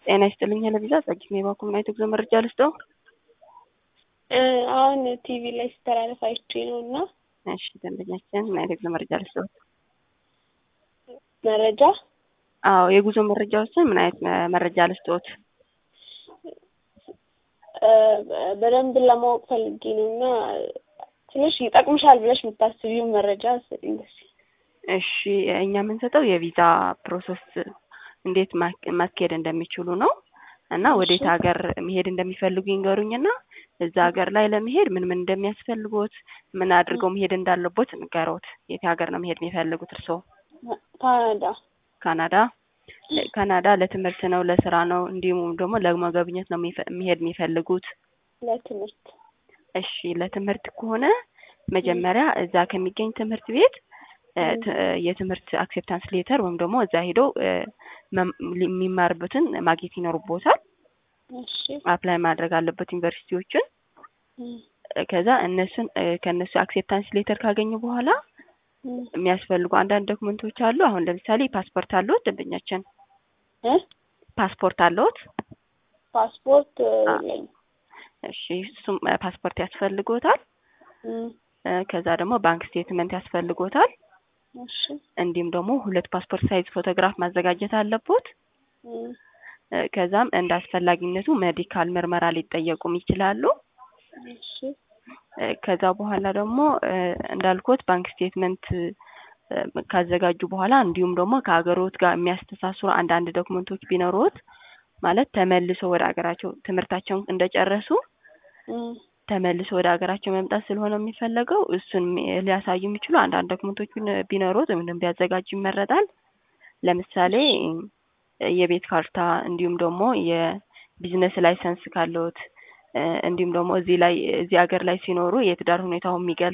ጤና ይስጥልኝ ለቪዛ ጸጊት የባኩ ምን አይነት ጉዞ መረጃ ልስጠው? አሁን ቲቪ ላይ ሲተላለፍ አይቼ ነው እና እሺ ደንበኛችን ምን አይነት ጉዞ መረጃ ልስጠው? መረጃ አዎ የጉዞ መረጃዎችን ምን አይነት መረጃ ልስጠዎት? በደንብ ለማወቅ ፈልጌ ነው እና ትንሽ ይጠቅምሻል ብለሽ የምታስቢው መረጃ ስጠኝ ደስ እሺ እኛ የምንሰጠው የቪዛ ፕሮሰስ እንዴት ማስኬድ እንደሚችሉ ነው እና ወዴት ሀገር መሄድ እንደሚፈልጉ ይንገሩኝና እዛ ሀገር ላይ ለመሄድ ምን ምን እንደሚያስፈልጎት ምን አድርገው መሄድ እንዳለቦት ንገሮት። የት ሀገር ነው መሄድ የሚፈልጉት እርስዎ? ካናዳ ካናዳ ካናዳ ለትምህርት ነው ለስራ ነው እንዲሁም ደግሞ ለመገብኘት ነው መሄድ የሚፈልጉት? ለትምህርት እሺ ለትምህርት ከሆነ መጀመሪያ እዛ ከሚገኝ ትምህርት ቤት የትምህርት አክሴፕታንስ ሌተር ወይም ደግሞ እዛ ሄደው የሚማርበትን ማግኘት ይኖርቦታል። አፕላይ ማድረግ አለበት ዩኒቨርሲቲዎችን። ከዛ እነሱን ከእነሱ አክሴፕታንስ ሌተር ካገኙ በኋላ የሚያስፈልጉ አንዳንድ ዶክመንቶች አሉ። አሁን ለምሳሌ ፓስፖርት አለዎት ደንበኛችን? ፓስፖርት አለዎት? ፓስፖርት እሺ እሱም ፓስፖርት ያስፈልጎታል። ከዛ ደግሞ ባንክ ስቴትመንት ያስፈልጎታል። እንዲሁም ደግሞ ሁለት ፓስፖርት ሳይዝ ፎቶግራፍ ማዘጋጀት አለቦት። ከዛም እንደ አስፈላጊነቱ ሜዲካል ምርመራ ሊጠየቁም ይችላሉ። ከዛ በኋላ ደግሞ እንዳልኩት ባንክ ስቴትመንት ካዘጋጁ በኋላ እንዲሁም ደግሞ ከሀገሮት ጋር የሚያስተሳስሩ አንዳንድ ዶክመንቶች ቢኖሩት ማለት ተመልሶ ወደ ሀገራቸው ትምህርታቸውን እንደጨረሱ ተመልሶ ወደ ሀገራቸው መምጣት ስለሆነ የሚፈለገው እሱን ሊያሳዩ የሚችሉ አንዳንድ ዶክመንቶች ቢኖሩት ወይም ቢያዘጋጁ ይመረጣል። ለምሳሌ የቤት ካርታ እንዲሁም ደግሞ የቢዝነስ ላይሰንስ ካለዎት እንዲሁም ደግሞ እዚህ ላይ እዚህ ሀገር ላይ ሲኖሩ የትዳር ሁኔታው የሚገልጽ